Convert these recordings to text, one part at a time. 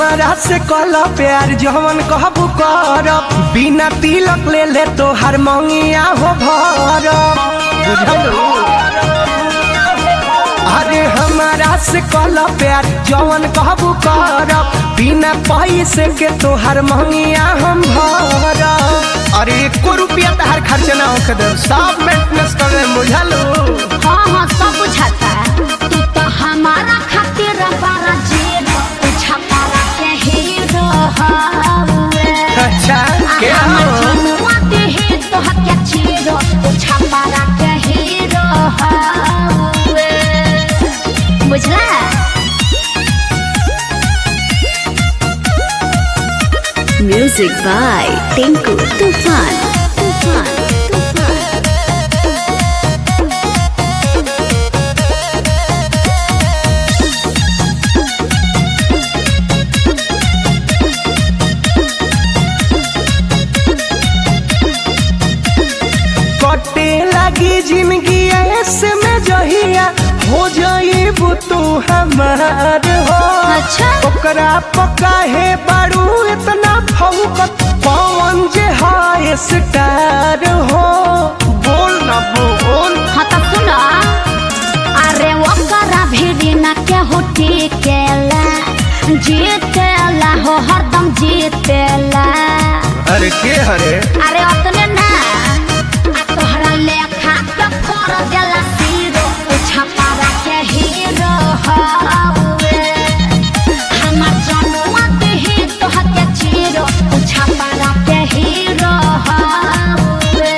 हमारा से कल प्यार जवन कहबू करब बिना तिलक ले ले तो हर मंगिया हो भरब बुझलू अरे हमारा से कल प्यार जवन कहबू करब बिना पैसे के तो हर मंगिया हम भरब अरे एको रुपया तहार खर्च ना होके दे सब मेंटेनेंस कर दे बुझलू हाँ हाँ सब बुझाता तू तो हमारा खातिर बड़ा जीरो तू छपारा के हीरो हवे अच्छा के हमर हो जनुआ देहे तो हत्या चीरो तू छपारा के हीरो हवे बुझला Music by Tinku Tufan. Tufan. Tufan. कटे लगी जिंदगी ऐसे में जहिया हो जाइबू तू हमार हो अच्छा। ओकरा पका है बारू इतना फौकत पवन जे हाय स्टार हो बोल ना बोल हाँ तो सुनो अरे ओकरा भिड़ी न केहू टिकेला जीतेला हो हरदम जीतेला अरे के हरे अरे ओतने ना आ तोहरा लेखा के फोड़ देला सीरो छपारा के हीरो हवे हमर जनुआ देही तोहर के चीरो छपारा के हीरो हवे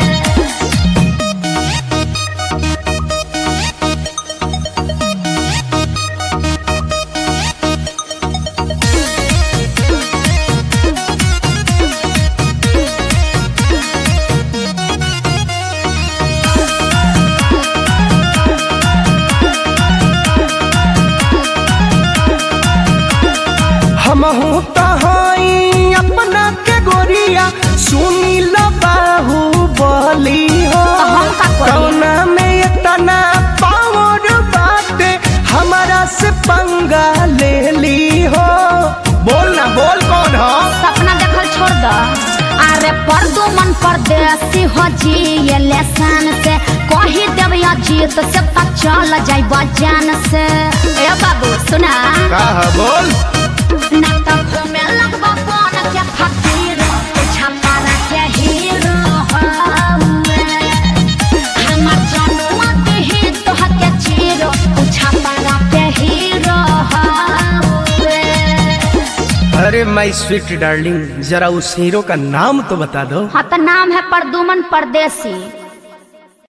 हमहू तो हई अपना के गोरिया सुनी लो बाहू बोली हो हम का करी? कौना में इतना पावर बाटे हमारा से पंगा ले ली हो बोल ना बोल कौन हो सपना देखल छोड़ दो अरे परदो मन परदेसी हो जी ये लेसन से कही देव या जीत से पता चल जाई बजान से ए बाबू सुना का है बोल ना तो घूमे लगबा कौन के फकीर छपारा के हीरो हवे हमर जनुआ देही तोहर के चीरो छपारा के हीरो हवे अरे माय स्वीट डार्लिंग जरा उस हीरो का नाम तो बता दो हाँ तो नाम है परदुमन परदेसी